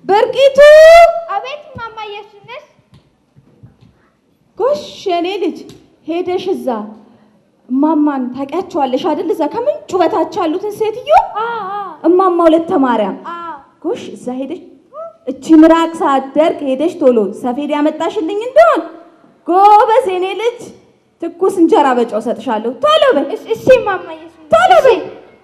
በርቂቱ አቤት እማማ ኢየሱስ ጎሽ የኔ ልጅ ሄደሽ እዛ እማማን ታውቂያቸዋለሽ አይደል? እዛ ከምንጩ በታች ያሉትን ሴትዮ እማማ ሁለተ ማርያም ጎሽ እዛ ሄደሽ እቺ ምራቅ ሳትደርቅ ሄደሽ ቶሎ ሰፌድ ያመጣሽልኝ እንደሆን ጎበዝ የኔ ልጅ ትኩስ እንጀራ በጨው ሰጥሻለሁ። ቶሎ በይ እሺ እማማ ኢየሱስ ቶሎ በይ።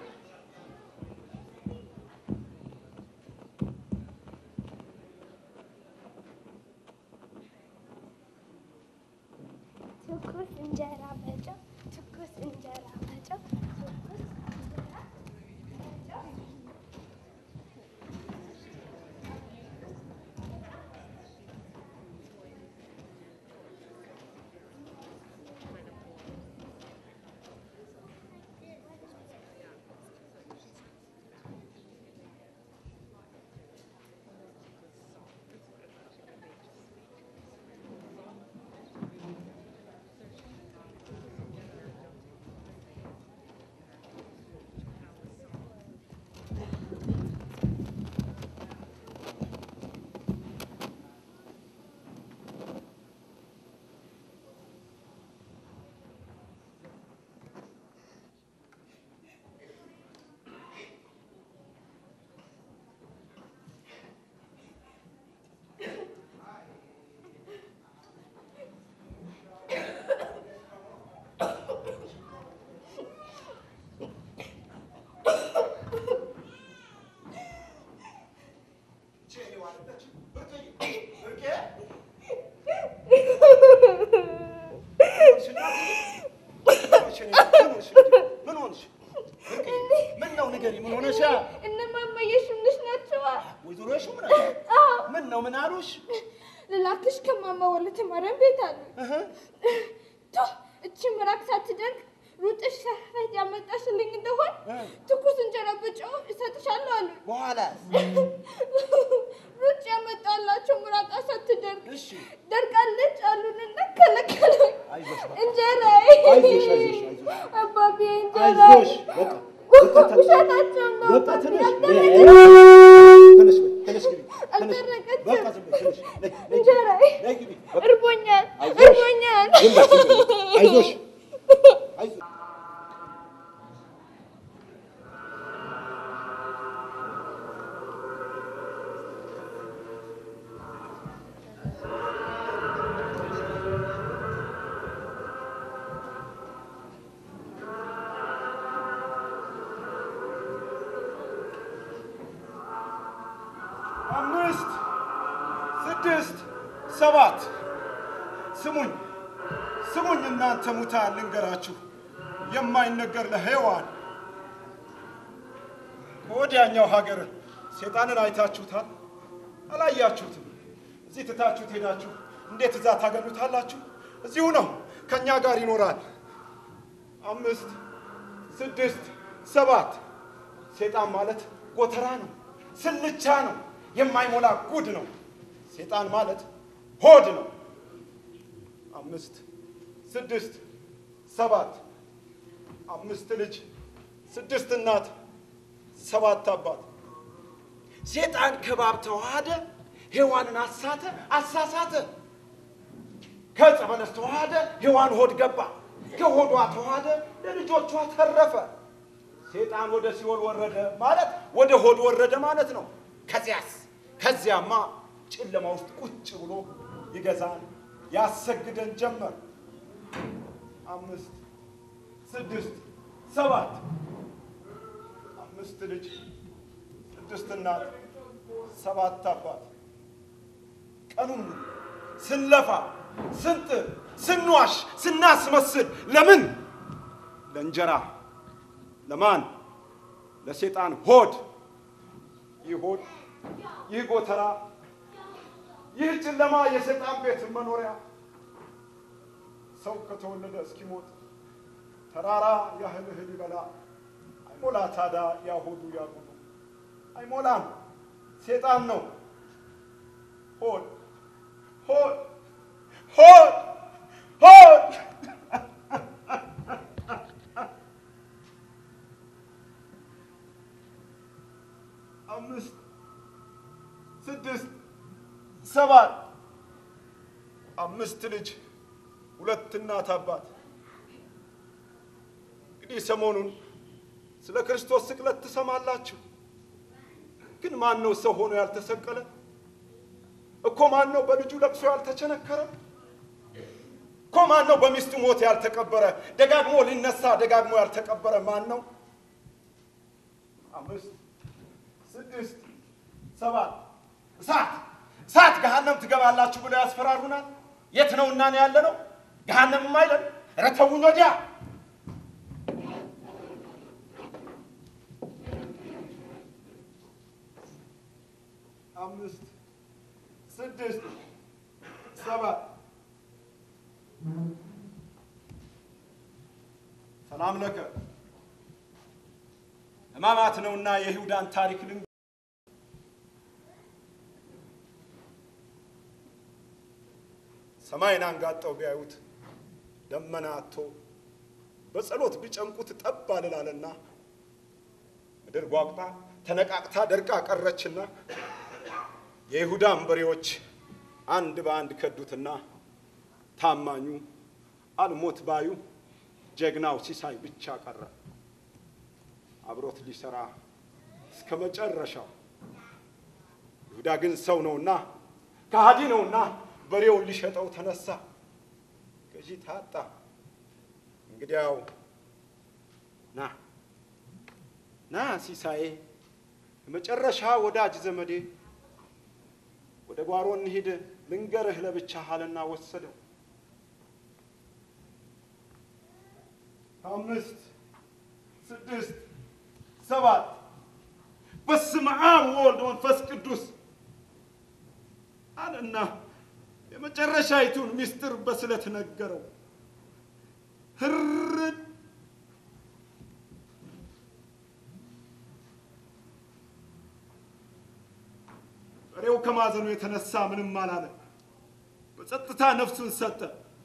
ትኩስ እንጀራ በጨው ትኩስ እንጀራ በጨው ትኩስ እንጀራ በጨው ምን ሆንሽ? ምን ነው ንገሪ፣ ምን ሆነሻ? እነ እማማ ኢየሱስ ናቸዋ። ወይዘሮ የሺ ምን አዎ ምን ነው ምን አሉሽ? ልላክሽ ከማማ ወለተ ማርያም ቤት አሉ። እህ ቶ እቺ ምራቅ ሳትደርቅ ሩጥሽ ሰፌድ ያመጣሽልኝ እንደሆን እ። ትኩስ እንጀራ በጨው እሰጥሻለሁ አሉ። በኋላ ሩጭ ያመጣላቸው ምራቃ ሳትደርቅ እሺ ደርቃለች አሉንና ከለከሉኝ። አይዞሽ በቃ። እንጀራ አይዞሽ፣ አይዞሽ፣ አይዞሽ። አባቢ እንጀራ አይዞሽ በቃ በቃ ተነሽ። ውሸታቸው ነው በቃ አባቢ ተነሽ። አልደረቀችም። ተነሽ በይ፣ ተነሽ ግቢ፣ ተነሽ። አልደረቀችም። በቃ ዝም በይ፣ ተነሽ። ነይ፣ ነይ፣ እንጀራ ነይ ግቢ። በቃ እርቦኛል አይዞሽ። እርቦኛል። ዝም በይ፣ ዝም በይ። አይዞሽ አይዞሽ አምስት ስድስት ሰባት ስሙኝ ስሙኝ እናንተ ሙታን ልንገራችሁ የማይነገር ለሔዋን ከወዲያኛው ሀገር ሴጣንን አይታችሁታል አላያችሁትም እዚህ ትታችሁት ሄዳችሁ እንዴት እዛ ታገኙታላችሁ እዚሁ ነው ከእኛ ጋር ይኖራል አምስት ስድስት ሰባት ሴጣን ማለት ጎተራ ነው ስልቻ ነው የማይሞላ ጉድ ነው ሴጣን ማለት ሆድ ነው አምስት ስድስት ሰባት አምስት ልጅ ስድስት እናት ሰባት አባት ሴጣን ከባብ ተዋሃደ ሔዋንን አሳተ አሳሳተ ከዕፀ በለስ ተዋሃደ ሔዋን ሆድ ገባ ከሆዷ ተዋሃደ ለልጆቿ ተረፈ ሴጣን ወደ ሲኦል ወረደ ማለት ወደ ሆድ ወረደ ማለት ነው ከዚያስ ከዚያማ ጨለማ ውስጥ ቁጭ ብሎ ይገዛን ያሰግደን ጀመር አምስት ስድስት ሰባት አምስት ልጅ ስድስት እናት ሰባት አባት ቀኑን ሙሉ ስንለፋ ስንጥር ስንዋሽ ስናስመስል ለምን ለእንጀራ ለማን ለሴጣን ሆድ ይህ ሆድ ይህ ጎተራ ይህ ጨለማ የሰይጣን ቤት መኖሪያ ሰው ከተወለደ እስኪሞት ተራራ ያህል እህል ይበላ አይሞላ ታዳ ያሆዱ ያጉዱ አይሞላም። ሴጣን ነው ሆድ ሆድ ሆድ ሆድ አምስት ስድስት ሰባት አምስት ልጅ ሁለት እናት አባት። እንግዲህ ሰሞኑን ስለ ክርስቶስ ስቅለት ትሰማላችሁ። ግን ማን ነው ሰው ሆኖ ያልተሰቀለ? እኮ ማን ነው በልጁ ለቅሶ ያልተቸነከረ? እኮ ማን ነው በሚስቱ ሞት ያልተቀበረ? ደጋግሞ ሊነሳ ደጋግሞ ያልተቀበረ ማን ነው? አምስት ስድስት ሰባት እሳት እሳት ገሃነም ትገባላችሁ ብለው ያስፈራሩናል። የት ነው እና ነው ያለ ነው? ገሃነምም አይለን። ኧረ ተውኝ ወዲያ አምስት ስድስት ሰባት ሰላም ለከ ሕማማት ነውና የይሁዳን ታሪክ ልን ሰማይን አንጋጠው ቢያዩት ደመና አጥቶ በጸሎት ቢጨምቁት ጠብ አልላለና ምድር ጓጉታ ተነቃቅታ ደርቃ ቀረችና የይሁዳ አንበሬዎች አንድ በአንድ ከዱትና ታማኙ አልሞት ባዩ ጀግናው ሲሳይ ብቻ ቀረ። አብሮት ሊሰራ እስከ መጨረሻው። ይሁዳ ግን ሰው ነውና ከሃዲ ነውና በሬውን ሊሸጠው ተነሳ። ገዢ ታጣ። እንግዲያው ና ና ሲሳዬ፣ የመጨረሻ ወዳጅ ዘመዴ፣ ወደ ጓሮ እንሂድ ልንገርህ ለብቻ አለና ወሰደው። አምስት ስድስት ሰባት በስመ አብ ወወልድ ወመንፈስ ቅዱስ አለና የመጨረሻይቱን ምስጢር በስለት ነገረው። ህርድ በሬው ከማዘኑ የተነሳ ምንም አላለ። በጸጥታ ነፍሱን ሰጠ።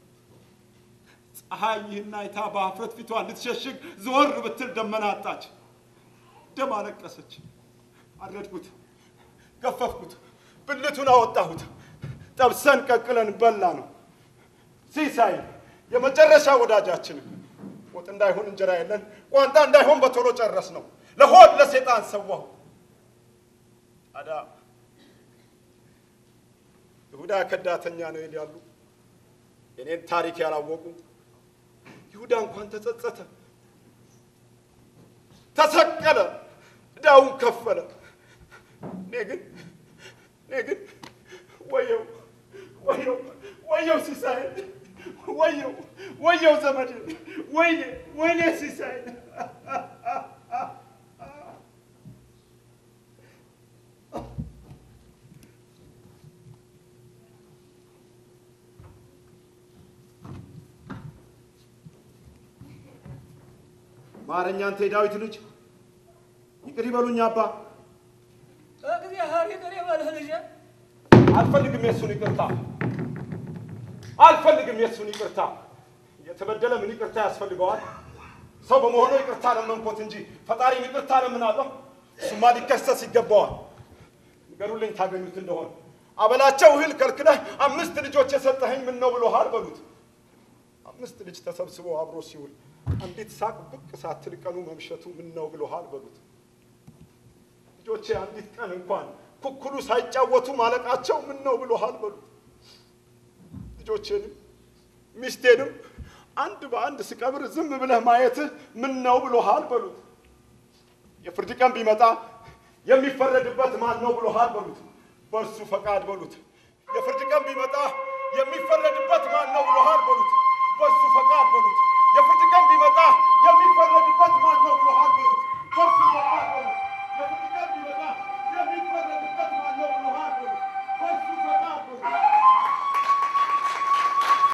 ፀሐይ ይህን አይታ በአፍረት ፊቷን ልትሸሽግ ዘወር ብትል ደመና አጣች። ደም አለቀሰች። አረድኩት፣ ገፈፍኩት፣ ብልቱን አወጣሁት። ጠብሰን ቀቅለን በላ ነው። ሲሳይ የመጨረሻ ወዳጃችን ወጥ እንዳይሆን እንጀራ የለን፣ ቋንጣ እንዳይሆን በቶሎ ጨረስ ነው። ለሆድ ለሴጣን ሰዋሁ። ታዲያ ይሁዳ ከዳተኛ ነው ይላሉ። የኔን ታሪክ ያላወቁ ይሁዳ እንኳን ተጸጸተ፣ ተሰቀለ፣ ዕዳውን ከፈለ። እኔ ግን እኔ ግን ወየው ወየው ወየው ሲሳይ ወየው ወየው ዘመድ ወይኔ ወይኔ ሲሳይ ማረኛ አንተ የዳዊት ልጅ ይቅር ይበሉኝ አባ እግዚአብሔር ይቅር ይበልህ ልጄ። አልፈልግም የሱን ይቅርታ አልፈልግም የሱን ይቅርታ የተበደለ ምን ይቅርታ ያስፈልገዋል ሰው በመሆኑ ይቅርታ ለመንኮት እንጂ ፈጣሪም ይቅርታ ለምናለሁ እሱማ ሊከሰስ ይገባዋል ንገሩልኝ ታገኙት እንደሆነ አበላቸው እህል ከልክለህ አምስት ልጆች የሰጠኸኝ ምን ነው ብሎሃል በሉት አምስት ልጅ ተሰብስቦ አብሮ ሲውል አንዲት ሳቅ ብቅ ሳትል ቀኑ መምሸቱ ምን ነው ብሎሃል በሉት ልጆቼ አንዲት ቀን እንኳን ኩኩሉ ሳይጫወቱ ማለቃቸው ምን ነው ብሎሃል በሉት ልጆቼንም ሚስቴንም አንድ በአንድ ስቀብር ዝም ብለህ ማየትህ ምን ነው ብሎሃል በሉት የፍርድ ቀን ቢመጣ የሚፈረድበት ማን ነው ብሎሃል በሉት በእርሱ ፈቃድ በሉት የፍርድ ቀን ቢመጣ የሚፈረድበት ማን ነው ብሎሃል በሉት በእሱ ፈቃድ በሉት የፍርድ ቀን ቢመጣ